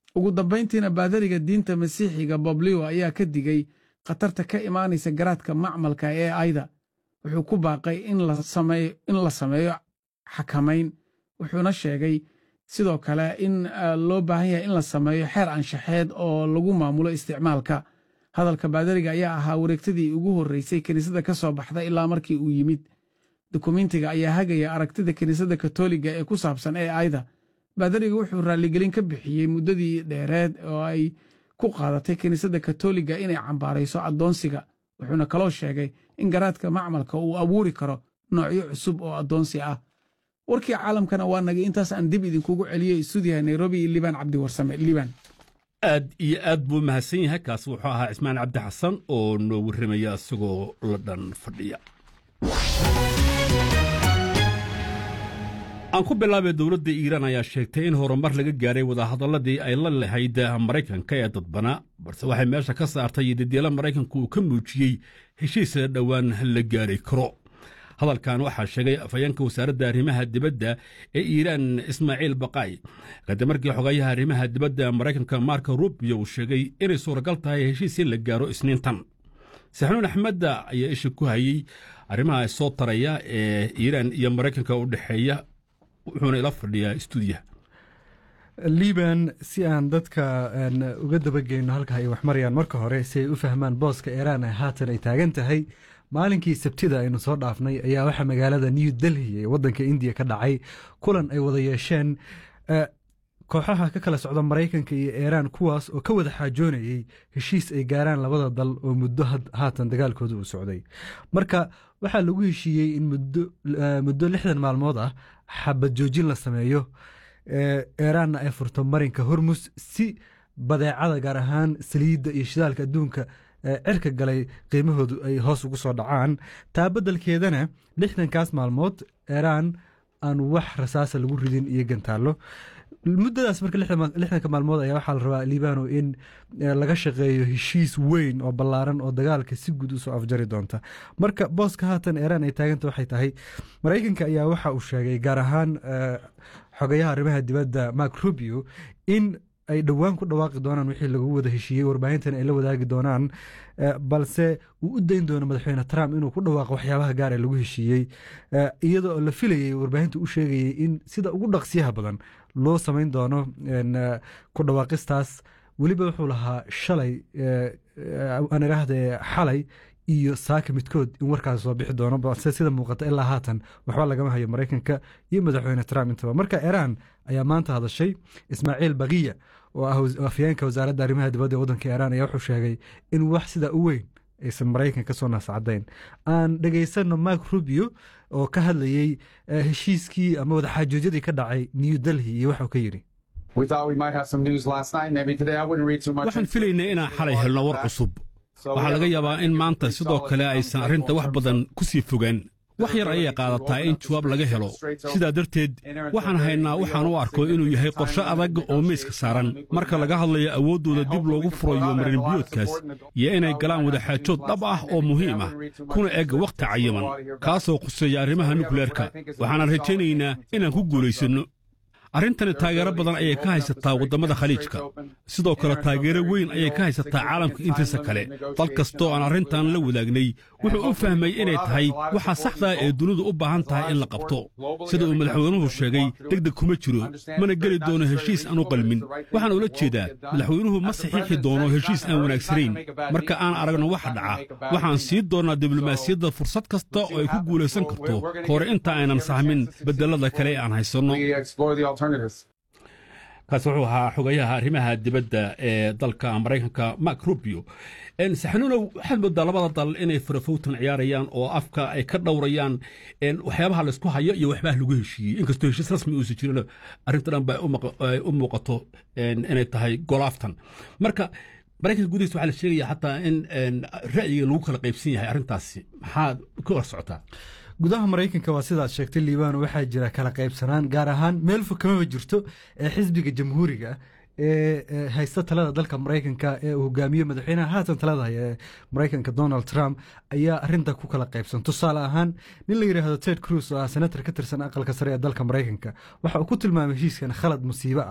ugu dambayntiina baadariga diinta masiixiga boblio ayaa ka digay khatarta ka imaanaysa garaadka macmalka ee ayda wuxuu ku baaqay in la sameeyo xakamayn wuxuuna sheegay sidoo kale in loo baahan yahay in la sameeyo xeer anshaxeed oo lagu maamulo isticmaalka hadalka baadariga ayaa ahaa wareegtadii ugu horreysay kiniisadda ka soo baxda ilaa markii uu yimid dukumentiga ayaa hagaya aragtida kiniisadda katoliga ee ku saabsan ee ayda baadariga wuxuu raalligelin ka bixiyey muddadii dheereed oo ay ku qaadatay kiniisadda katoliga inay cambaarayso addoonsiga wuxuuna kaloo sheegay in garaadka macmalka uu abuuri karo noocyo cusub oo addoonsi ah warkii caalamkana waa nagay intaas aan dib idinkugu celiyo istuudiyaha nairobi iyo liibaan cabdiwarsame liibaan aad iyo aad buu mahadsan yahay kaas wuxuu ahaa cismaan cabdi xasan oo noo warramaya isagoo la dhan fadhiya aan ku bilaabay dowladda iiraan ayaa sheegtay in horumar laga gaaray wadahadalladii ay la lahayd maraykanka ee dadbana balse waxay meesha ka saartay dadyeelo maraykanku uu ka muujiyey heshiisa dhowaan la gaari karo hadalkan waxaa sheegay afhayeenka wasaaradda arrimaha dibadda ee iiraan ismaaciil baqaay kadib markii xogayaha arrimaha dibadda maraykanka marko rubio uu sheegay inay suuragal tahay heshiis in la gaaro isniintan saxnuun axmedda ayaa isha ku hayey arrimaha soo taraya ee iiraan iyo maraykanka u dhexeeya wuxuuna ila fadhiyaa stuudiyaha liban si aan dadka uga dabageyno halka ay wax marayaan marka hore si ay u fahmaan booska iiraan ee haatan ay taagan tahay maalinkii sabtida aynu soo dhaafnay ayaa waxaa magaalada new delhi ee waddanka indiya ka dhacay kulan ay wada yeesheen kooxaha ka kala socda maraykanka iyo iiraan kuwaas oo ka wada xaajoonayey heshiis ay gaaraan labada dal oo muddo haatan dagaalkooda uu socday marka waxaa lagu heshiiyey in muddo lixdan maalmood ah xabad joojin la sameeyo iiraanna ay furto marinka hormus si badeecada gaar ahaan saliidda iyo shidaalka adduunka cirka galay qiimahoodu ay hoos ugu soo dhacaan taa beddelkeedana lixdankaas maalmood iiraan aan wax rasaasa lagu ridin iyo gantaallo muddadaas marka lixdanka maalmood ayaa waxaa la rabaa liibano in laga shaqeeyo heshiis weyn oo ballaaran oo dagaalka si guud usoo afjari doonta marka booska haatan iiraan ay taaganta waxay tahay maraykanka ayaa waxa uu sheegay gaar ahaan xogayaha arrimaha dibadda mark rubio in ay dhowaan ku dhawaaqi doonaan wixii lagu wada heshiiyey warbaahintan ay la wadaagi doonaan balse uu u dayn doono madaxweyne trump inuu ku dhawaaqo waxyaabaha gaar ee lagu heshiiyey iyadoo la filayey warbaahinta u sheegayey in sida ugu dhaqsiyaha badan loo samayn doono ku dhawaaqistaas weliba wuxuu lahaa shalay aan idhaahde xalay iyo saaka midkood in warkaas soo bixi doono balse sida muuqata ilaa haatan waxba lagama hayo maraykanka iyo madaxweyne trump intaba marka iiraan ayaa maanta hadashay ismaaciil bakiya oo ah afyeenka wasaaradda arrimaha dibadda ee waddanka iiraan ayaa wuxuu sheegay in wax sidaa u weyn aysan maraykan ka soo naascadayn aan dhegaysanno mark rubio oo ka hadlayey heshiiskii ama wadaxaajoojyadii ka dhacay new delhi iyo waxuu ka yidhi waxaan filaynaa inaan xalay helno war cusub waxaa laga yaabaa in maanta sidoo kale aysan arrinta wax badan ku sii fogaan wax yar ayay qaadataa in jawaab laga helo sidaa darteed waxaan haynaa waxaan u arko inuu yahay qorshe adag oo miiska saaran marka laga hadlayo awooddooda dib loogu furayo marinbiyoodkaas iyo inay galaan wadaxaajood dhab ah oo muhiim ah kuna eg wakhti cayiman kaasoo khuseeya arrimaha nukleerka waxaanan rajaynaynaa inaan ku guulaysanno arrintani taageero badan ayay ka haysataa waddamada khaliijka sidoo kale taageero weyn ayay ka haysataa caalamka intiisa kale dal kastoo aan arrintan la wadaagnay wuxuu u fahmay inay tahay waxa saxdaa ee dunidu u baahan tahay in la qabto sida uu madaxweynuhu sheegay deg deg kuma jiro mana geli doono heshiis aan u qalmin waxaan ula jeedaa madaxweynuhu ma saxiixi doono heshiis aan wanaagsanayn marka aan aragno waxa dhaca waxaan sii doonnaa diblomaasiyadda fursad kasta oo ay ku guulaysan karto hore inta aynan sahmin bedelada kale aan haysanno kaas wuxuu ahaa xogayaha arrimaha dibadda ee dalka maraykanka mark rubio saxanuuna waxaad moodaa labada dal inay farafowtan ciyaarayaan oo afka ay ka dhowrayaan waxyaabaha laysku hayo iyo waxbaha lagu heshiiyey inkastoo heshiis rasmi uusan jirin arrinta dhan ba ay u muuqato inay tahay golaaftan marka maraykanka gudihiisa waxaa la sheegaya xataa in ra'yiga lagu kala qaybsan yahay arrintaasi maxaad ka hor socotaa gudaha maraykanka waa sidaad sheegtay liibano waxaa jira kala qaybsanaan gaar ahaan meel fog kamaba jirto ee xisbiga jamhuuriga ee haysta talada dalka maraykanka ee uu hogaamiyo madaxweynaha haatan talada haya ee maraykanka donald trump ayaa arinta ku kala qaybsan tusaale ahaan nin la yidhaahdo ted cruz oo ah senator ka tirsan aqalka sare ee dalka maraykanka waxa uu ku tilmaamay heshiiskan khalad musiibo ah